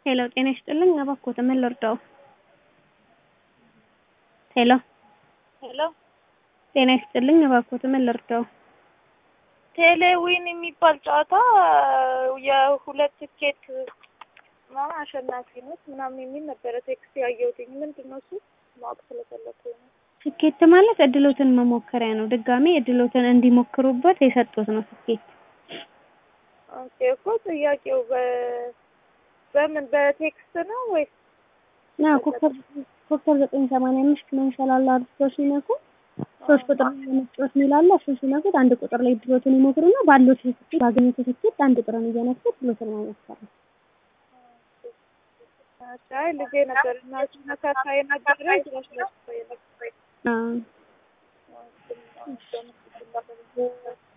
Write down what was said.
ሄሎ ጤና ይስጥልኝ እባክዎት ምን ልርዳዎ? ሄሎ ሄሎ ጤና ይስጥልኝ እባክዎት ምን ልርዳዎ? ቴሌዊን የሚባል ጨዋታ የሁለት ትኬት ምናምን አሸናፊነት ምናምን የሚል ነበረ ቴክስት ያየሁትኝ። ምንድን ነው እሱ ማወቅ ስለፈለኩኝ ነው። ስኬት ማለት እድሎትን መሞከሪያ ነው። ድጋሜ እድሎትን እንዲሞክሩበት የሰጡት ነው ስኬት። ኦኬ እኮ ጥያቄው በ በምን በቴክስት ነው ወይስ ና ኮከብ ኮከብ ዘጠኝ ሰማንያ አምስት መንሸላላ አድርገው ሲነኩ ሶስት ቁጥር ላይ ለመጫወት የሚላለ እሱ ሲነኩት አንድ ቁጥር ላይ ድሎትን ይሞክሩና ባለው ትኬት ባገኙት ትኬት አንድ ቁጥርን እየነኩ ድሎትን መሞከር ነው። አይ ልጄ ነበር እና እሱ ነካካ የነበረ ድረስ ነበር የነበረ አዎ